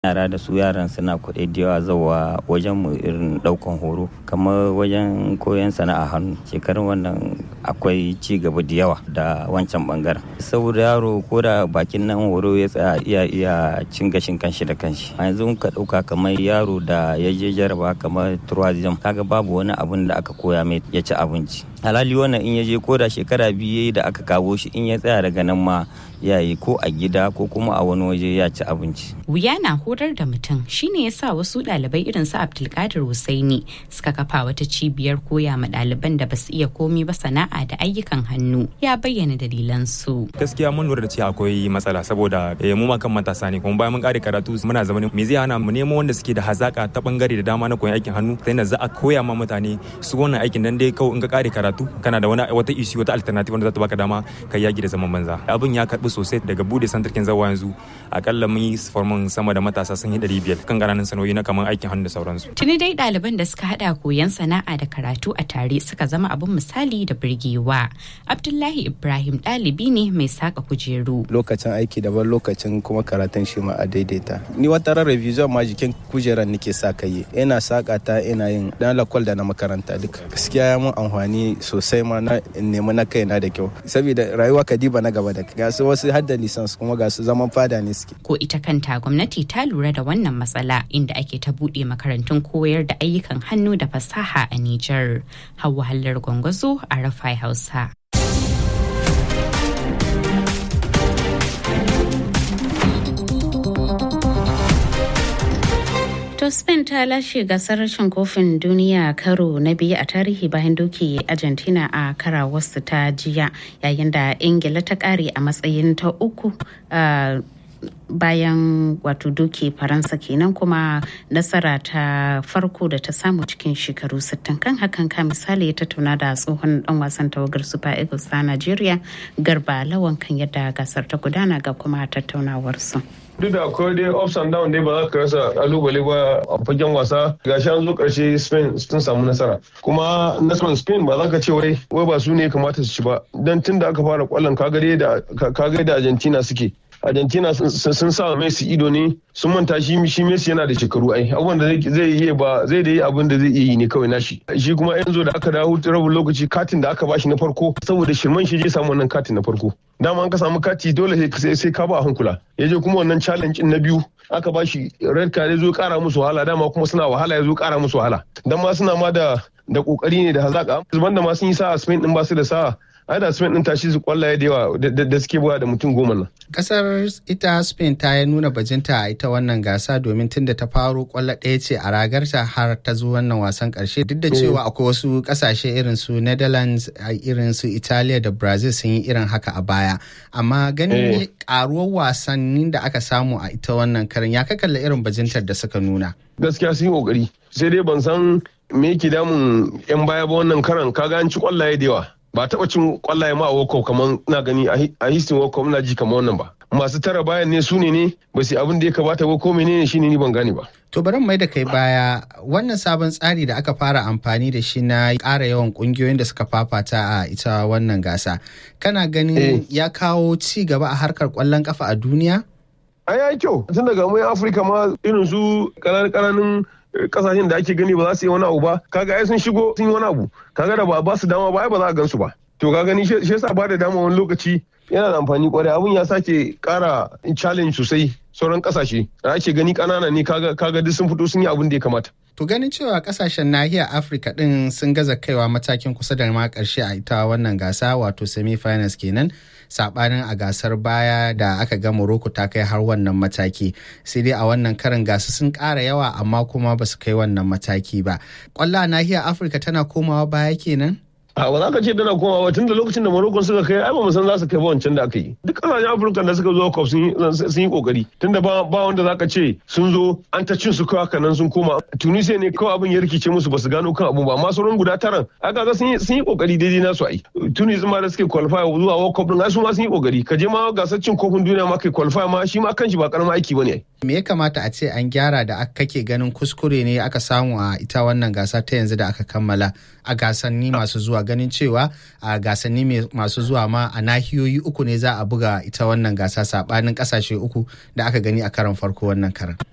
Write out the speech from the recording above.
yara da su yaran suna kuɗi da yawa zawa wajen mu irin ɗaukan horo kamar wajen koyon sana'a hannu shekarun wannan akwai ci gaba da yawa da wancan bangaren saboda yaro ko da bakin nan horo ya tsaya iya iya cin gashin kanshi da kanshi a yanzu ka ɗauka kamar yaro da ya je jaraba kamar tourism kaga babu wani abun da aka koya mai ya ci abinci halali wannan in ya je ko da shekara biyu da aka kawo shi in ya tsaya daga nan ma ya yi ko a gida ko kuma a wani waje ya ci abinci. Wuya na horar da mutum shine yasa wasu ɗalibai irin su Abdulkadir Husaini suka kafa wata cibiyar koya ma ɗaliban da basu iya komi ba sana'a da ayyukan hannu ya bayyana dalilan su. Gaskiya mun lura da cewa akwai matsala saboda mu ma kan matasa ne kuma bayan mun kare karatu muna zama me zai hana mu nemo wanda suke da hazaka ta bangare da dama na koyon aikin hannu ta yadda za a koya ma mutane su wannan aikin dan dai kawai in ka kare karatu kana da wani wata issue wata alternative wanda za ta baka dama kai yaki da zaman banza. Abin ya karbi sosai daga bude santarkin zawa yanzu akalla mun yi formin sama da matasa sun yi ɗari biyar kan ƙananan sanoyi na kamar aikin hannu da sauransu. Tuni dai ɗaliban da suka haɗa koyon sana'a da karatu a tare suka zama abin misali da birgewa. Abdullahi Ibrahim ɗalibi ne mai saka kujeru. Lokacin aiki daban lokacin kuma karatun shi ma a daidaita. Ni wata ran revision ma jikin kujeran nake sa kai. Ina saka ta ina yin dan lakwal da na makaranta duka. Gaskiya ya mun amfani sosai ma na nemi na kaina da kyau. Saboda rayuwa kadiba na gaba da ga su wasu hadda lisans kuma ga su zaman fada ne suke. Ko ita kanta gwamnati ta lura da wannan matsala inda ake ta buɗe makarantun koyar da ayyukan hannu da fasaha a Nijar. Hauwa Hallar Gwangwazo a Rafai Hausa. To Spain ta lashe gasar rashin kofin duniya karo na biyu a tarihi bayan doki Argentina a karawarsu ta jiya yayin da Ingila ta kare a matsayin ta uku bayan wato doke faransa kenan kuma nasara ta farko da ta samu cikin shekaru 60 kan hakan ka misali ya tattauna da tsohon dan wasan tawagar super eagles ta nigeria garba lawan kan yadda gasar ta gudana ga kuma tattaunawarsu. duk da akwai dai ups and down dai ba za ka rasa kalubale ba a fagen wasa gashi an zo karshe spain sun samu nasara kuma nasarar spain ba za ka ce wai wai ba su ne kamata su ci ba dan tun da aka fara kwallon kagare da kagare da argentina suke argentina sun sa messi ido ne sun manta shi shi messi yana da shekaru ai abubuwan da zai yi ba zai da yi abin da zai iya yi ne kawai nashi shi kuma yanzu da aka dawo rabin lokaci katin da aka bashi na farko saboda shirman shi je samu wannan katin na farko dama an ka samu kati dole sai ka ba a hankula ya je kuma wannan challenge na biyu aka ba shi red card ya zo kara musu wahala dama kuma suna wahala ya zo kara musu wahala dan ma suna ma da da kokari ne da hazaka zuban da ma sun yi sa'a Spain din ba su da sa'a ai da Spain din tashi su kwallaye da yawa da suke buga da mutum goma nan kasar ita Spain ta yi nuna bajinta a ita wannan gasa domin tunda ta faro kwallo ɗaya ce a ragarta har ta zo wannan wasan karshe duk da cewa akwai wasu kasashe irin su Netherlands irin su Italiya da Brazil sun yi irin haka a baya amma ganin karuwar wasannin da aka samu a ita wannan karin ya kakalla irin bajintar da suka nuna gaskiya sun yi kokari sai dai ban san me yake damun yan baya ba wannan karan kaga an ci kwallaye da yawa ba taɓa cin kwallaye ma a World kamar na gani a histin World Cup na ji kamar wannan ba masu tara bayan ne su ne ne ba su abin da ya kamata ba ko menene shine ni ban gane ba To bari mai da kai baya wannan sabon tsari da aka fara amfani da shi na ƙara yawan ƙungiyoyin da suka fafata a ita wannan gasa. Kana ganin ya kawo ci gaba a harkar ƙwallon ƙafa a duniya? A ya kyau tun daga mai Afirka ma irin su ƙananan kasashen da ake gani ba za su yi wani abu ba kaga ai sun shigo sun yi wani abu kaga da ba ba su dama ba ai ba za a gansu ba to ka gani shi yasa ba da dama wani lokaci yana da amfani kwarai abun ya sake kara challenge sosai sauran kasashe da ake gani kanana ne kaga kaga duk sun fito sun yi abun da ya kamata To ganin cewa kasashen nahiyar Afirka din sun gaza kaiwa matakin kusa da ma karshe a ita wannan gasa wato semi-finals kenan sabanin a gasar baya da aka ga Morocco ta kai har wannan mataki sai dai a wannan karin gasa sun ƙara yawa amma kuma ba su kai wannan mataki ba. Kwallo a nahiyar Afirka tana komawa baya kenan? a ba za ka ce tana komawa tun da lokacin da Morocco suka kai ai ba mu san za su kai ba wancan da aka yi duk kasashen Afirka da suka zo cup sun yi kokari tunda ba ba wanda za ka ce sun zo an ta cin su kawai haka nan sun koma Tunisia ne kawai abin ya rikice musu ba su gano kan abu ba amma sauran guda taran aka ga sun yi kokari daidai nasu ai Tunisia ma da suke qualify zuwa World Cup din ai su ma sun yi kokari ka je ma gasar cin kofin duniya ma kai qualify ma shi ma kanshi ba karamin aiki bane ai me ya kamata a ce an gyara da kake ganin kuskure ne aka samu a ita wannan gasa ta yanzu da aka kammala a gasanni masu zuwa ganin cewa a gasanni masu zuwa ma a nahiyoyi uku ne za a buga ita wannan gasa sabanin kasashe uku da aka gani a karan farko wannan karan